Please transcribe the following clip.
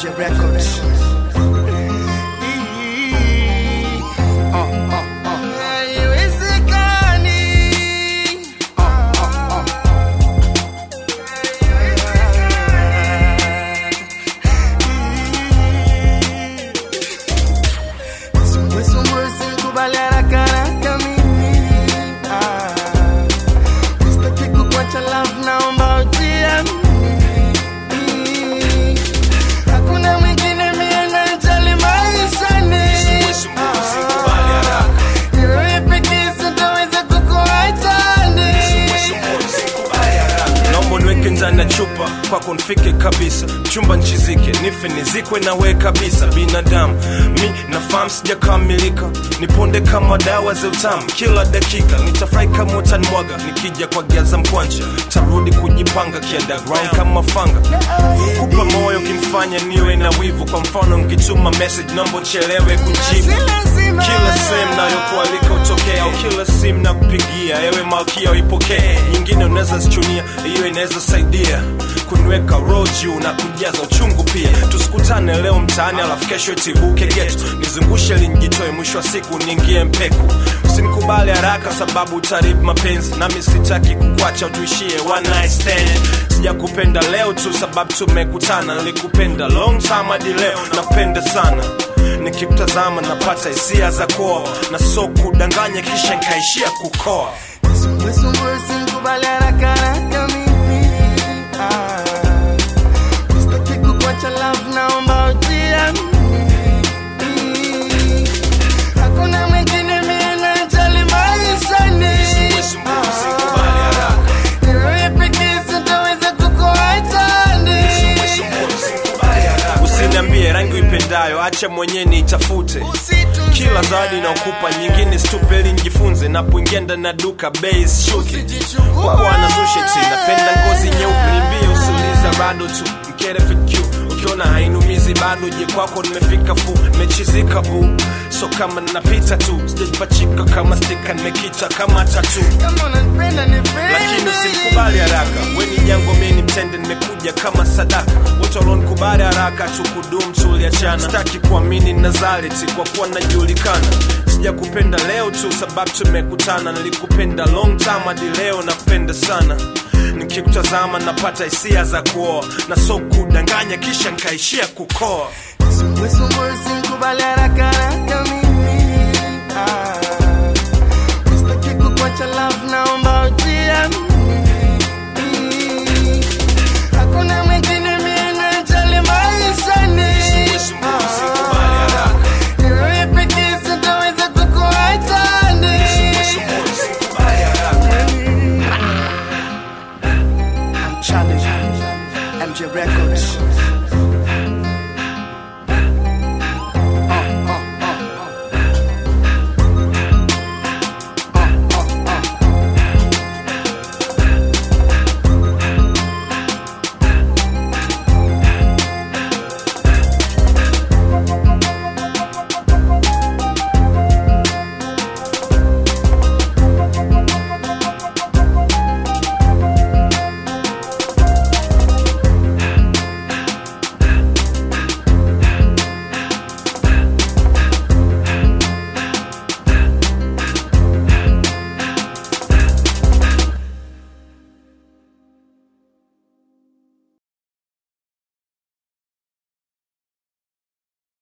MJ Records. Hakuna mwingine mie najali maishani. Wewe pekee sitaweza kukuachani. naomba niweke ndani ya chupa kwako nifike kabisa chumba nchizike nife nizikwe nawe kabisa binadamu mi nafahamu sijakamilika niponde kama dawa za utamu kila dakika nitafurahi kama utanimwaga nikija kwa giaza mkwanja tarudi kujipanga kiunderground kama fanga kupa moyo kinifanya niwe na wivu kwa mfano nkituma message naomba uchelewe kujibu kila sehemu nayokualika utokea au kila simu na kupigia ewe malkia uipokee nyingine unaweza zichunia hiyo inaweza saidia kuniweka roho juu na kujaza uchungu pia tusikutane leo mtaani alafu kesho itibuke getu nizungushe linjitoe mwisho wa siku niingie mpeku usinikubali haraka sababu utaribu mapenzi nami sitaki kukwacha utuishie one night stand sijakupenda leo tu sababu tumekutana nilikupenda long time hadi leo napenda sana nikimtazama napata hisia za koa na so kudanganya kisha nkaishia kukoa Msumbue usikubali haraka haraka mimi. Ah. Sitaki kukuacha love, naomba ujiamini. Hakuna mwingine mie najali maishani. Ah. Wewe pekee sitaweza kukuachani. usiniambie rangi uipendayo acha mwenyewe niitafute kila zawadi naokupa nyingine stupeli njifunze napoingia ndani ya duka bei shuke bwana susheti napenda ngozi nyeupe nimbie usiuliza bado tu mkere fq ukiona hainumizi bado je kwako nimefika fu nimechizika bu so kama napita tu sijajipachika kama stika nimekita kama tatu Kama unanipenda nipende. lakini usimkubali haraka weni jango mimi mtende nimekuja kama sadaka wote walionikubali haraka tukudum tuliachana sitaki kuamini nazareti kwa kuwa najulikana sijakupenda leo tu sababu tumekutana nilikupenda long time hadi leo napenda sana nikikutazama napata hisia za kuoa na so kudanganya kisha nkaishia kukoa Msumbue usikubali haraka haraka mimi. Ah. Sitaki kukuacha love, naomba ujiamini. Hakuna mwingine mie najali maishani. Ah. Wewe pekee sitaweza kukuachani. I'm challenged. MJ Records.